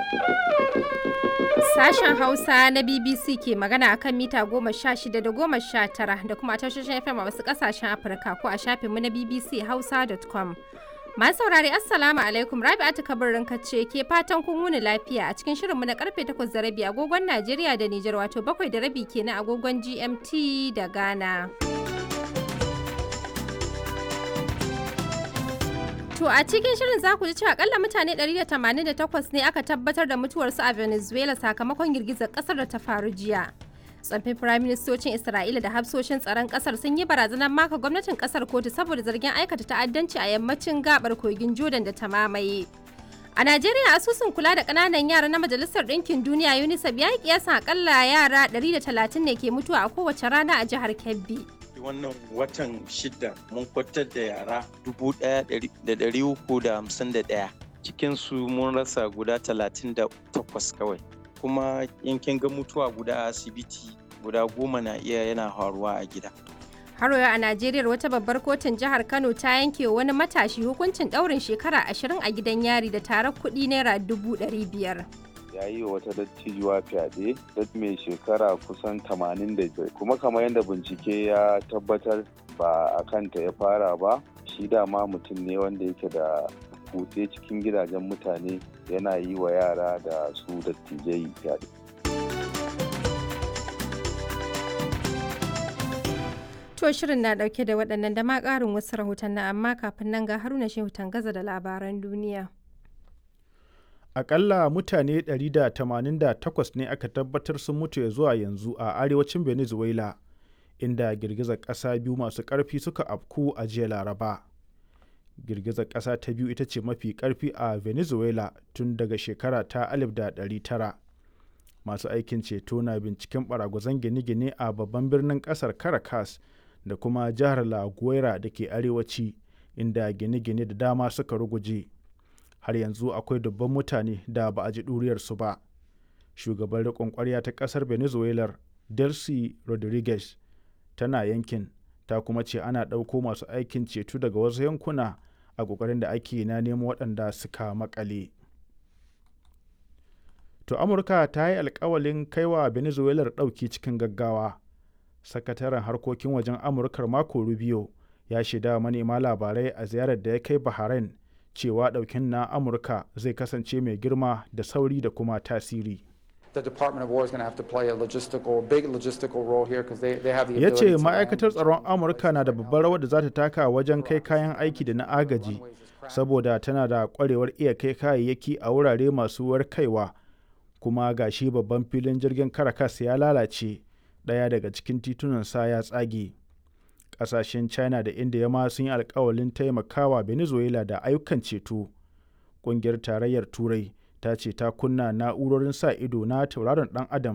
Sashen Hausa na BBC ke magana akan mita goma sha shida da goma sha tara da kuma tashoshin FM a wasu kasashen Afirka ko a shafinmu na BBC Hausa.com. Masu saurari Assalamu alaikum Rabi'atu kabarin ce ke fatan kun wuni lafiya a cikin shirinmu na karfe 8 da rabi agogon Najeriya da Nijar wato bakwai da rabi kenan agogon GMT da Ghana. To a cikin shirin za ku ji cewa akalla mutane 188 ne aka tabbatar da mutuwarsu a Venezuela sakamakon girgizar kasar da ta faru jiya. Tsaffin firaministocin Isra'ila da hafsoshin tsaron kasar sun yi barazanar maka gwamnatin kasar kotu saboda zargin aikata ta'addanci a yammacin gabar kogin Jordan da ta mamaye. A Najeriya asusun kula da ƙananan yara na Majalisar Ɗinkin Duniya UNICEF ya yi kiyasan akalla yara 130 ne ke mutuwa a kowace rana a jihar Kebbi. wannan watan shida mun kwatar da yara dubu ɗaya da ɗari uku da hamsin da ɗaya cikinsu mun rasa guda talatin da takwas kawai kuma yankin ga mutuwa guda a asibiti guda goma na iya yana faruwa a gida Haro a Najeriya wata babbar kotun jihar Kano ta yanke wani matashi hukuncin ɗaurin shekara ashirin a gidan yari da tarar kuɗi naira dubu ɗari biyar. ya yi wa wata dattijuwa fyaɗe dat mai shekara kusan 85 kuma kamar yadda bincike ya tabbatar ba a kanta ya fara ba shi dama mutum ne wanda yake da kutse cikin gidajen mutane yana yi wa yara da su dattijai fyaɗe. To shirin na ɗauke da waɗannan da ma ƙarin wasu rahoton amma kafin nan ga haruna shehu tangaza da labaran duniya. akalla mutane 188 ne aka tabbatar sun mutu ya zuwa yanzu a arewacin venezuela inda girgizar ƙasa biyu masu ƙarfi suka afku a jiya laraba girgizar ƙasa ta biyu ita ce mafi ƙarfi a venezuela tun daga shekara ta 1900 masu aikin ceto na binciken baragwazon gine-gine a babban birnin ƙasar caracas da kuma jihar la guaira da ke arewaci inda gine-gine da dama suka ruguje. har yanzu akwai dubban mutane da ba a ji ɗuriyarsu ba shugaban riƙon ƙwarya ta ƙasar venezuela delcy rodriguez tana yankin ta kuma ce ana ɗauko masu aikin ceto daga wasu yankuna a ƙoƙarin da ake na nemo waɗanda suka makale to amurka ta yi alkawalin kaiwa venezuela ɗauki cikin gaggawa sakataren harkokin wajen amurkar mako rubio ya shaida manema labarai a ziyarar da ya kai bahrain cewa ɗaukin na amurka zai kasance mai girma da sauri da kuma tasiri ya ce ma'aikatar tsaron amurka na da babbar rawar da za ta taka wajen kai kayan aiki da na agaji saboda tana da kwarewar iya kai kayayyaki a wurare masu warkaiwa kuma gashi babban filin jirgin caracas ya lalace ɗaya daga cikin titunansa ya tsage kasashen china da india ma sun yi alkawalin taimakawa venezuela da ayyukan ceto ƙungiyar tarayyar turai ta ce ta kunna na'urorin sa ido na tauraron dan adam